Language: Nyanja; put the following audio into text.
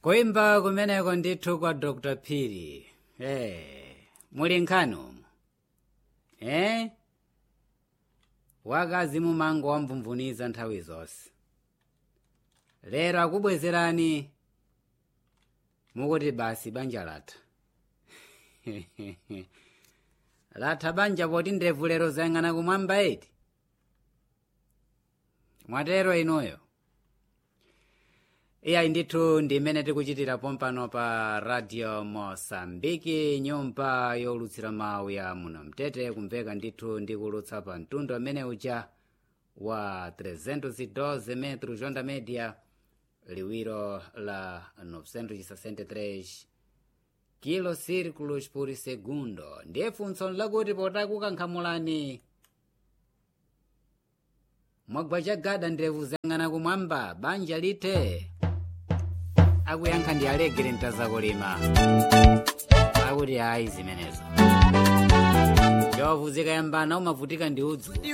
kuimba kumeneko ndithu kwa dr phiri eh muli nkhani umu eh wakazi mumango wamvumvuniza nthawi zonse lero akubwezerani mukuti basi banja latha latha banja poti ndebvu lero zayang'ana kumwamba eti mwatero inuyo iyayi ndithu ndimene tikuchitira pompano pa radio mosambiki nyumba yolutsira mawu ya muno mtete kumveka ndithu ndikulutsa pa mtundu amene uja wa 312 metro jonda media liwiro la 963 kilo círculos por segundo ndiye funso lakuti potakukankhamulani mwagwa chagada ndevu zayang'ana kumwamba banja lithe akuyankha ndi alegere mtazakulima akuti ayi zimenezo njovu zikayambana umavutika ndi udzu